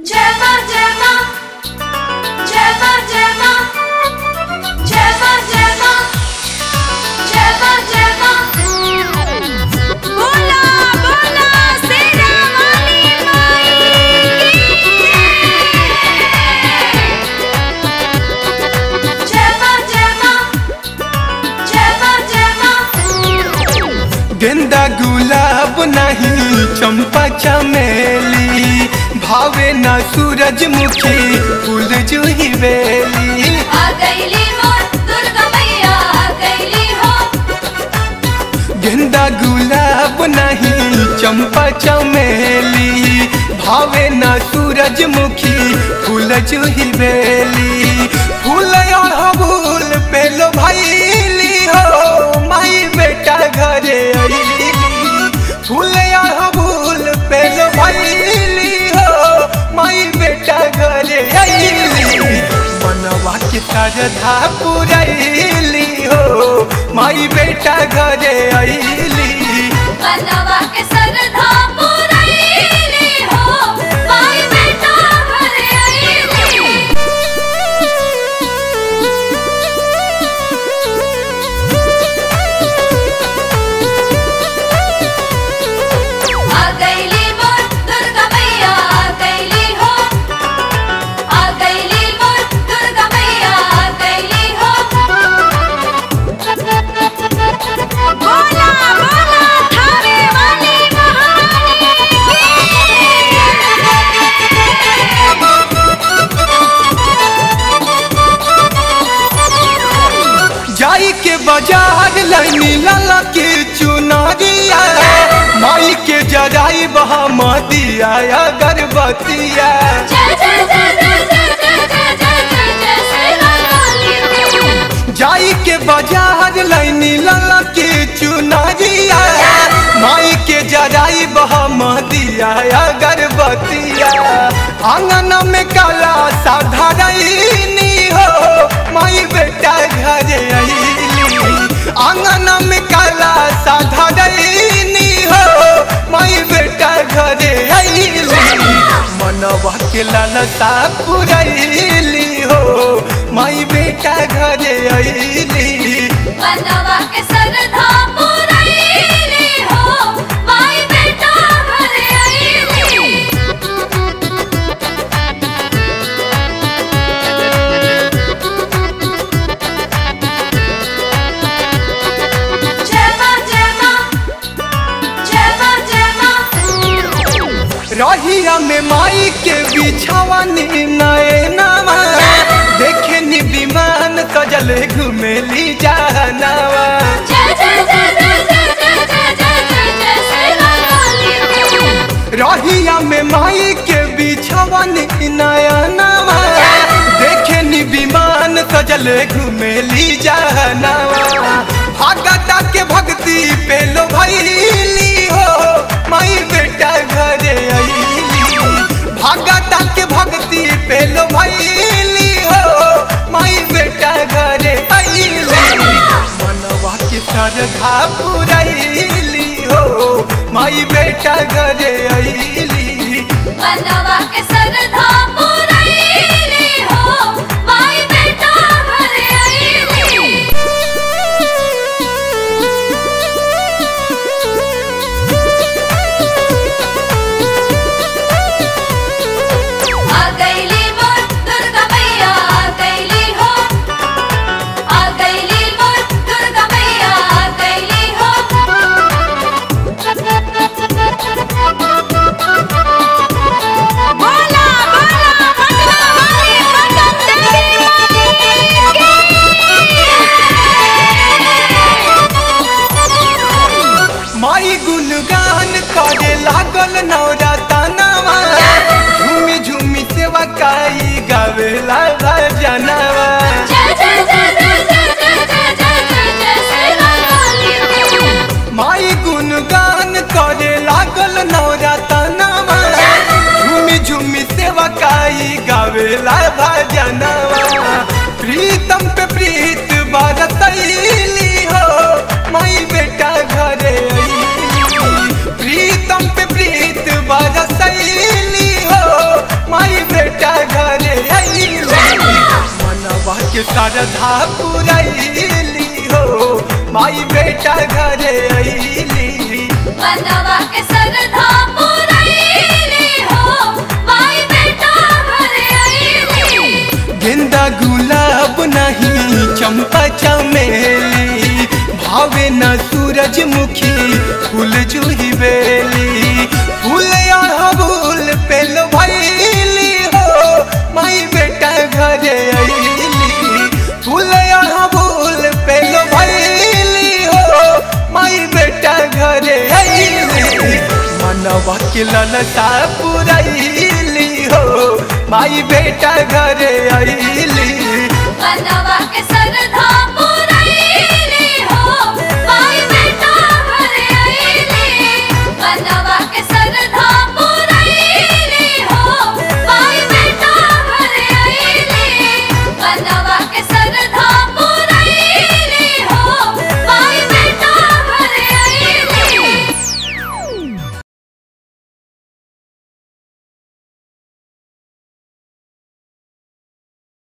जय मां जय मां जय मां जय मां जय मां जय मां जय मां जय मां बोला बोला शेरा वाली माई की जय मां जय मां जय मां जय मां गेंदा गुलाब नहीं चंपा चमेली भावे ना सूरजमुखी फूल जूही बेली आ गईली मोर दुर्गा मैया आ गईली हो गेंदा गुलाब नहीं चंपा चमेली भावे ना सूरजमुखी फूल जूही बेली फूल अड़हुल पेलो भैली हो माई बेटा घरे अइली फूल अड़हुल पेलो भैली हो माई बेटा घरे अइली मनवा के श्रद्धा पुरैली हो माई बेटा घरे अइली बनवा के सरधा पुरैली हो माई बेटा घरे आईली आ गईली मोर दुर्गा मैया आ गईली हो आ गईली मोर दुर्गा मैया आ गईली हो बोला बोला थारे वाली जाई के बाजार लैनी लाला के चुनरिया माई के जराई बहमदिया अगरबत्तिया जय जय जय जय जय जय जय जय जय जय शेरा वाली जाई के बाजार लैनी लाला के चुनरिया माई के जराई बहमदिया अगरबत्तिया आंगन में काला साधारनी हो माई बेटा घरे अइली आंगन में काला साधारनी हो माई बेटा घरे अइली मनवा के लालसा पुरैली हो माई बेटा घरे अइली बनवा के सरधा पुरैली हो माई बेटा घरे आईली जय मां जय मां जय मां जय मां रहिया में माई के बिछावनी नए नामा देखे नि विमान सजल घुमेली जहनावा जय जय जय जय जय जय जय जय जय जय शेरा वाली रहिया में माई के बिछावनी नया नामा देखे नि विमान सजल घुमेली जहनावा भगता के भक्ति पे लो भैली हो माई बेटा घरे अइली भगता के भक्ति पे लो भैली हो माई बेटा घरे अइली मनवा के श्रद्धा पुरैली हो माई बेटा घरे अइली बनवा के सरधा पुरैली हो माई बेटा घरे आईली आ गईली मोर दुर्गा मैया आ गईली हो आ गईली मोर दुर्गा मैया आ गईली हो बोला बोला भगवा वाली भगत देवी माई गुणगान करे लागल नौरा तनवा झूमी झूमी सेवा काई गावेला भजनवा जय जय जय जय जय जय जय जय जय जय शेरा वाली माई गुणगान करे लागल नौरा तनवा झूमी झूमी सेवा काई गावेला भजनवा प्रीतम पे प्रीत बरतैली हो माई बेटा घरे अइली प्रीतम पे प्रीत बरसैली हो माई श्रद्धा पुरैली हो माई बेटा घरे अइली मनवा के सरधा पुरैली हो माई बेटा घरे आईली गेंदा गुलाब नहीं चंपा चमेली भावे न सूरजमुखी फूल जूही बेली फूल अड़हुल पेल भैली हो माई बेटा घरे अइली फूल अड़हुल पेल भैली हो माई बेटा घरे अइली मनवा के ललता पुरैली हो माई बेटा घरे अइली मनवा के सरधा